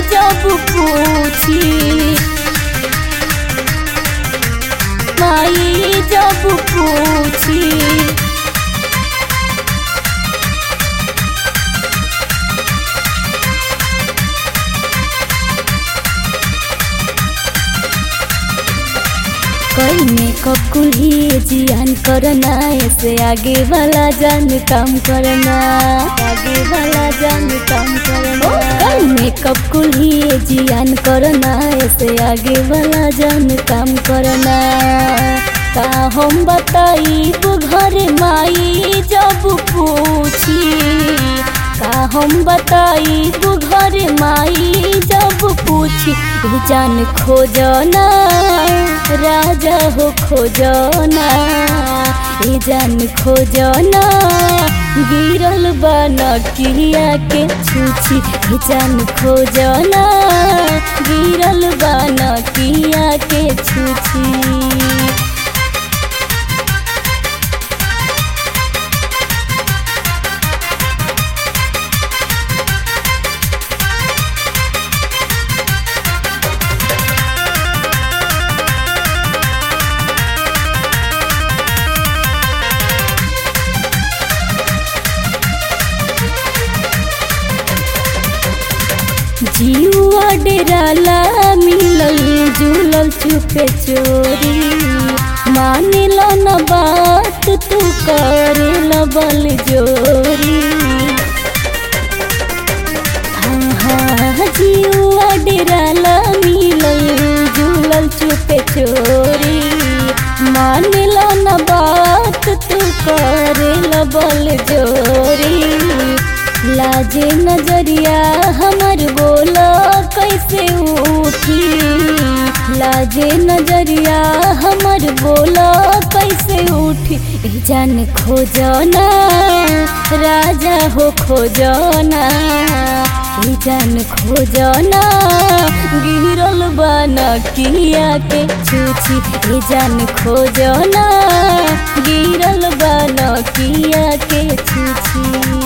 जब पूछी माई जब पूछी कोई मेकअप कुल्ही जियान करना ऐसे आगे वाला जान काम करना आगे वाला जान काम करना कोई मेकअप कुल्ही जियान करना ऐसे आगे वाला जान काम करना का हम बताई घर माई जब पूछी का हम बताई घर माई जब पूछी तू जान खोजना राजा हो खोजना ए जान खोजना गिरल बना किया के छूछी ए जान खोजना गिरल बना किया के छूछी जीवा डेराला मिलल जुलल चुपे चोरी मानिल न बात तू करेल बल जोरी हाँ हाँ जीवा डेराला मिलल जुलल चुपे चोरी मानिल न बात तू करेल बल जोरी लाजे नजरिया हमर बोला कैसे उठी लाजे नजरिया हमर बोला कैसे उठी ई जान खोजना राजा हो खोजना ई जान खोजना गिरल बना किया के छूछी ई जान खोजना गिरल बना किया के छूछी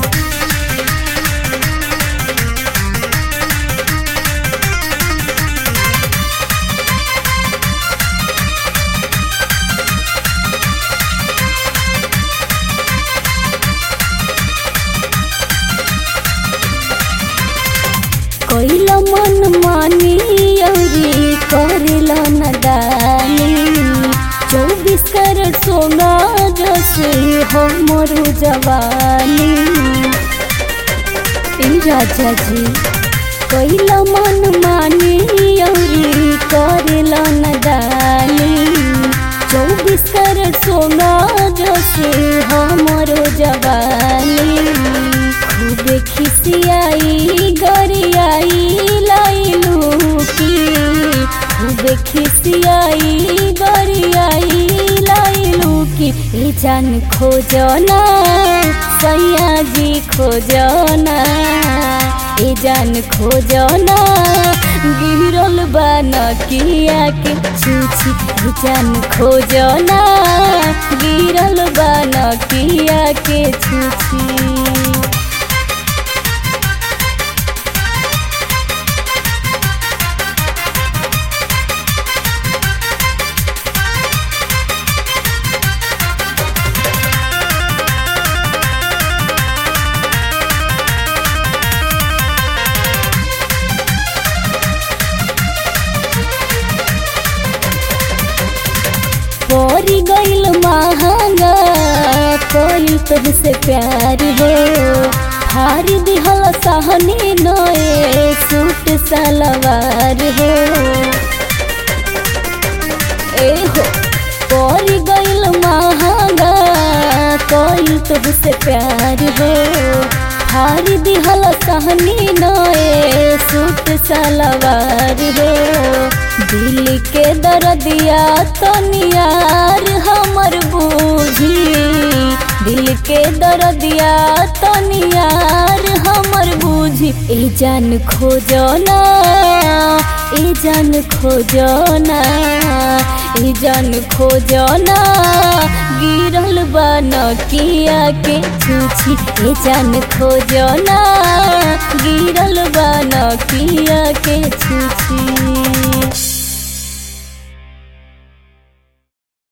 कैल मन मानी अरी करेल नदानी चौबीस कैरेट सोना जैसे हमर जवानी ए राजा जी कैल मन मानी अरी करेल नदानी चौबीस कैरेट सोना जैसे हमर जवानी खूबे खिसियाई गरियाई लाइलू की खूबे खिसियाई गरियाई लाइलू की ए जान खोजना सैया जी खोजना ए जान खोजना गिरल बना किया के छूछी ए जान खोजना गिरल बना किया के छूछी परी गईल महंगा कोई तुझसे प्यार हो हार दिहल सहनी नए सूट सलवार हो ए हो परी गईल महंगा कोई तुझसे प्यार हो हार दिहल सहनी नए सूट सलवार हो दिल के दर्दिया तो नियार हमर बूझी दिल के दर्दिया तो नियार हमर बूझी ए जान खोजना ए जान खोजना ए जान खोजना गिरल बा नकिया के छूछी ए जान खोजना गिरल बा नकिया के छूछी